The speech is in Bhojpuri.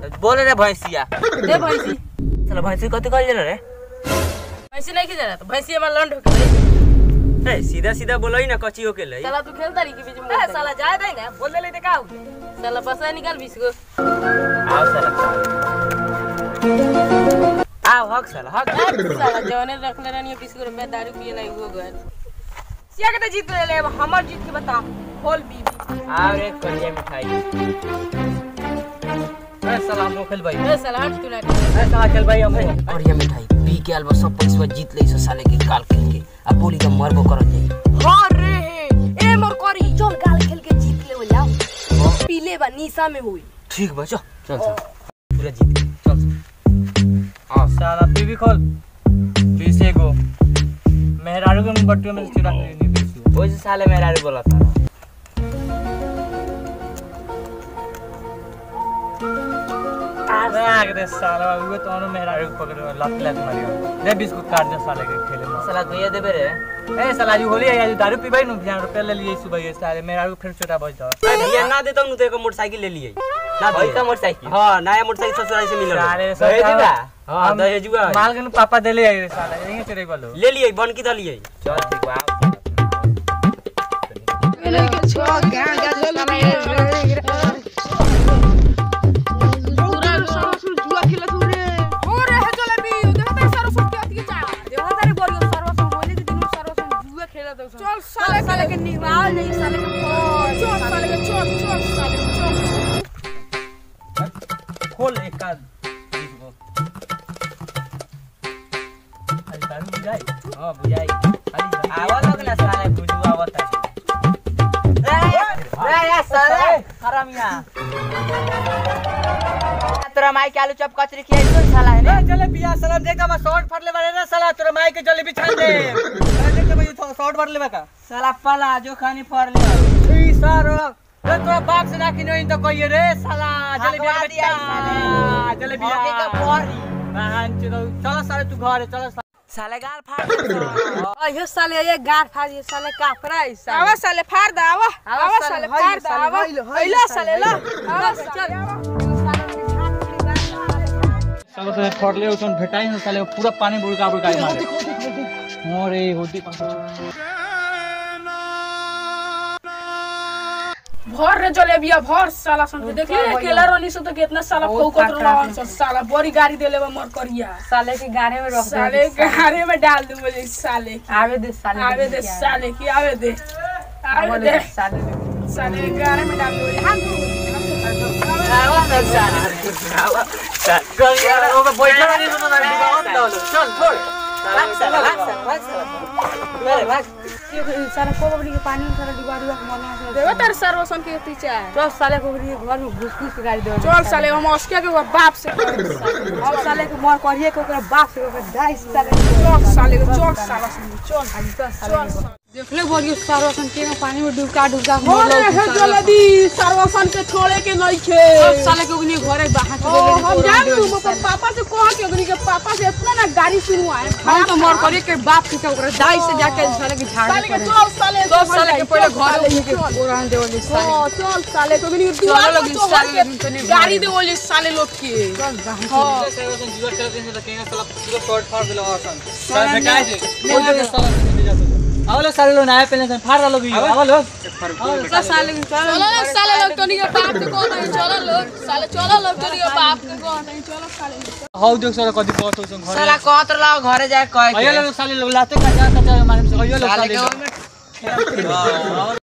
बोल रे भैंसिया दे भैंसी चलो भैंसी कथी कहल जाला रे भैंसी नहीं खिजा तो भैंसी हमार लंड होके गई ए सीधा सीधा बोलई ना कची होके लई साला तू खेलता रही के बीच में ए साला जाए दे ना बोल दे ले का हो साला पसा निकाल बीस को आओ साला आओ हक साला हक साला जौने रखले रहनी बीस को रुपया दारू पिए लाई वो गए सिया के तो जीत ले ले हमर जीत के बता खोल बीबी आओ रे कलिया मिठाई ए साला हम खेल भाई ए साला हट तू ना ए साला चल भाई हम और ये मिठाई पी के अलबा सब पैसा जीत ले साले के काल खेल के अब बोली तो मरबो करल जाई हां रे ए मोर करी चल गाल खेल के जीत ले हो जाओ पीले बा निशा में हुई ठीक बा चल चल चल पूरा जीत गए, चल चल हां साला बीबी खोल बीस एगो मेहरारू के बट्टू में से चुरा के नहीं बीस ओइ से साले मेरा रे बोला था राख दे साला वो तो अनु मेहरारू को पकड़ लात लात मारियो दे बीस को काट दे साले के खेले में साला गया देबे रे ए साला जी होली है दारू पीबाई नु बियान रुपया ले लिए सुबह ये साले मेहरारू फिर छोटा बज दो ए भैया ना देता हूं तो एक मोटरसाइकिल ले लिए ना भाई का मोटरसाइकिल हां नया मोटरसाइकिल ससुराल से मिलल साले दहेजुआ हां दहेजुआ माल के नु पापा देले आई साला यही चोरी बोलो ले लिए बन की दलिए चल ठीक बा चल साले साले के निवाल नहीं साले के चल साले के चल चल साले चल खोल एक का बीस को अरे दारू बुझाई हां बुझाई अरे आवा लोग ना साले बुझू आवत है रे रे साले हरामिया तोरा माई के आलू चप कचरी खियाई तो साला है ए चले पिया साला देखा मैं शॉर्ट फटले बारे ना साला तोरा माई के जलेबी छान दे अरे देख भाई शॉर्ट फटले बा का साला पला जो खानी फर ले ई सारो रे तोरा बाप से ना किनो तो कहिए रे साला जलेबी हकवा दिया बेटा साले। जलेबी मौके का फोड़ी। बहन चलो चलो सारे तू घर चलो साले गाल फाड़ अयो साले ये गार फाड़ ये साले काफरा है साले आवा साले फाड़ दा आवा आवा आवा साले, साले हइलो फाड़ दा साले, आवा हइलो, हइलो हइलो साले, साले ला हइलो। आवा चल। सालो से फटले उसन भेटाई न साले पूरा पानी बुड़का बुड़का मारे मोरे होती भर रे जलेबिया भर साला सन के देख ले केला रोनी से तो कितना साला फौकत रहन सन साला बड़ी गाड़ी देले बा मोर करिया साले के गाने में रख दे साले गाड़ी में डाल दूं मुझे साले की आवे दे साले आवे दे साले की आवे दे आवे दे साले साले के गाड़ी में डाल दूं हां चल छोड़ भाग साला भाग साला भाग साला मेरे भाग साले कोबरी के पानी में साले डिबारी के मना से देखो तेरे सर्वसन के पीछे है चल साले कोबरी के घर में घुस घुस के गाड़ी दे चल साले हम अस्के के बाप से हम साले के मर करिए के ओकरा बाप से ओकरा डाइस साले चल साले के चल साला सन चल आज तो साले देखले बोलियो सारो सन के पानी में डुबका डुबका के अरे मरलो हे जलेबी सर्वसन के छोड़े के नहीं खे सब साले के उगनी घरे बाहर ओ, हम जान तू मतलब पापा से कहा कि अग्नि के पापा से इतना ना गाड़ी सुनवा है हम तो मर करिए के बाप के ओकरा डाइस से जाके साले के झाड़ साले के चल साले सब साले के पहले घर साले लेके ओरान देवली साले हाँ, चल साले तो अग्नि के चलो दुआर लोग पर तो साले हर के लोग तो नहीं गाड़ी दे बोली साले लोग के चल बाहर हाँ आवलो साले लो नया पहले फाड़ डालो भी आवलो सब साले के चल चलो लोग साले लोग तो नहीं के बाप के कौन है चलो लोग साले चलो लोग तो नहीं के बाप के कौन है चलो साले हाउ देख साला कदी बहुत हो घर साला कहत रहो घरे जाए कह आयो लोग साले लोग लाते का जा का मारे से आयो लोग साले साले के